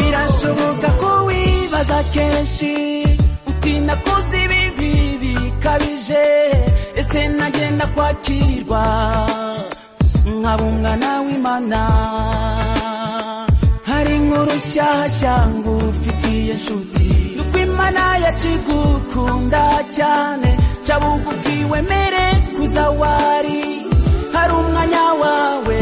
birashoboka ko wibaza kenshi utinda kuzi ibibi bikabije ese nagenda kwakirirwa nkaba umwana w'imana hari inkuru nshyashya ngo ufitiye inshuti nuko imana yacigukunda cyane ca bugufi wemere kuza wari hari umwanya wawe